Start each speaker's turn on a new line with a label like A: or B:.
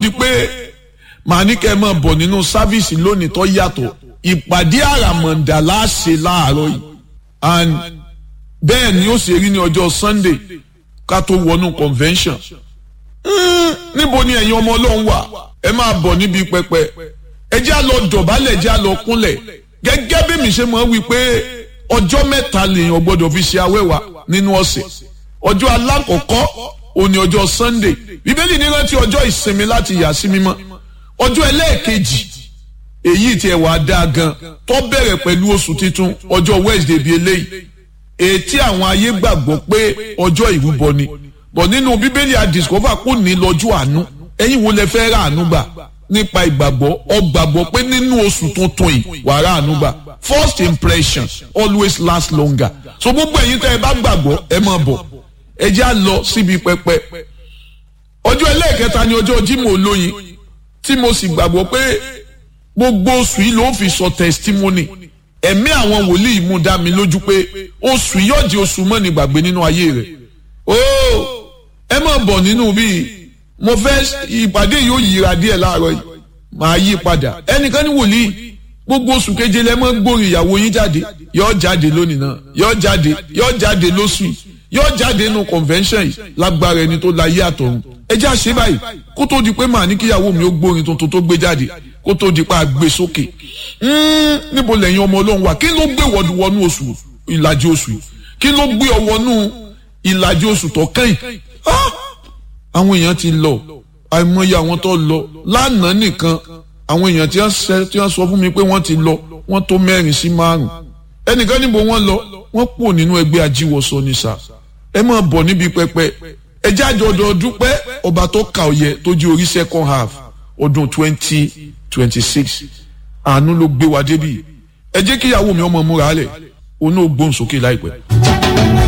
A: di pé màá ní kẹ́ ẹ máa bọ̀ nínú sáfíìsì lónìí tó yàtọ̀ ìpàdé àràmọ̀ǹdà láṣẹ láàárọ̀ yìí and bẹ́ẹ̀ ni ó ṣe rí ní ọjọ́ Sunday ká tó wọnú convention níbo ni ẹ̀yin ọmọ ọlọ́run wà ẹ máa bọ̀ níbi pẹpẹ ẹ jẹ́ á lọ dọ̀bálẹ̀ ẹ jẹ́ á lọ kúnlẹ̀ gẹ́gẹ́ bí mi ṣe máa wí pé ọjọ́ mẹ́ta lèèyàn gbọ́dọ̀ fi ṣe awẹ́wà nínú ọ̀sẹ̀ ọjọ́ alákọ̀ọ́kọ́ òní ọjọ́ Sunday bíbélì ní rántí ọjọ́ ìsinmi láti yà sí mímọ́ ọjọ́ ẹlẹ́ẹ̀kejì èyí tí ẹ̀ wá dáa gan tó bẹ̀rẹ̀ pẹ̀lú oṣù titun ọjọ́ Wednesday bíi eléyìí ètí àwọn ayé gbàgbọ́ pé ọjọ́ ìrúbọ ni bọ̀ nínú bíbélì àdìsọ́fà kò ní lọ́jọ́ àánú ẹ̀yin wo lẹ fẹ́ rà àánú gbà nípa ìgbàgbọ́ ọ gbàgbọ́ pé nínú oṣù tuntun yìí wàá rà àánú gbà first impression always last longer so gbogbo ẹ̀yin tẹ́ ẹ bá gbàgbọ́ ẹ máa bọ̀ ẹ já lọ síbi pẹpẹ ọjọ́ ẹlẹ́ẹ̀kẹta ni ọjọ́ Jímọ̀ olóyin tí mo sì gbàgbọ́ pé gbogbo oṣù yìí ló fi sọ testimony ẹ̀mí àwọn wòlíì mú dá mi lójú pé oṣù yóò di oṣù mọ́ni gbàgbé nínú ayé rẹ̀ ooo ẹ má bọ̀ nínú bíi mo fẹ́ ìpàdé yóò yíra díẹ̀ láàárọ̀ yìí màá yí padà ẹnìkan ní wòlíì gbogbo oṣù keje lẹ mọ́ gbórin ìyàwó yín jáde yóò jáde lónìí náà yóò jáde yóò jáde lóṣù yìí yóò jáde nínú convention yìí lágbára ẹni tó láyé àtọ̀run ẹ já ṣe báyìí kó tó di pé màá ní kíyàwó mi ó gbórin tuntun tó gbé jáde kó tó di pé a gbé sókè níbo lẹ́yìn ọmọ ọlọ́run wà kí ló gbé wọnú oṣù ìlàjì oṣù yìí kí ló gbé ọ wọnú ìlàjì oṣù tó kẹ́yìn àwọn èèyàn ti lọ àìmọye àwọn tó lọ lánàá nìkan àwọn èèyàn tí wọ́n sọ fún mi pé wọ́n ti lọ wọ́n tó mẹ́rin sí márùn ẹnìkan níbo wọ́n lọ wọ́n pò nínú ẹgbẹ́ ajíwọsọ ní sà ẹ máa bọ̀ níbi pẹpẹ ẹ jáde ọdọ dúpẹ́ ọba tó kà ọyẹ tó di orí second half ọdún twenty twenty six àánú ló gbé wa débi ẹ jẹ́ kíyàwó mi ọmọ múra lẹ̀ òun náà gbóhùn sókè láìpẹ́.